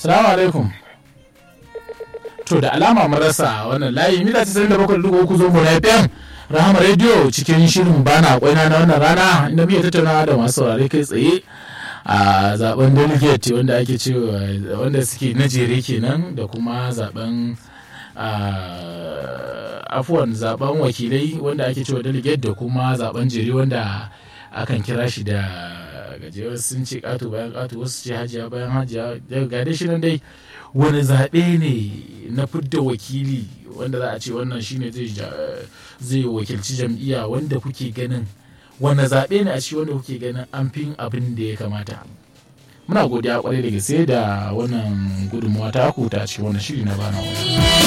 salamu alaikum to da alama marasa wannan layi mita 97.3 zo mu na fm rahama radio cikin shirin bana kwaina na wannan rana inda muke tattaunawa da masu saurare kai tsaye a zaben delegate wanda ake cewa wanda suke na jere kenan da kuma zaben afuwan zaben wakilai wanda ake cewa delegate da kuma zaben jere wanda akan kira shi da gajewar sun ce kato bayan kato wasu ce hajiya bayan hajiya daga dai shi nan dai wani zaɓe ne na fidda wakili wanda za a ce wannan shine zai wakilci jam'iyya wanda kuke ganin wani zaɓe ne a ci wanda kuke ganin an fi abin da ya kamata muna godiya kwarai da gaske da wannan gudunmawa ta ku ta cikin wannan shiri na bana wani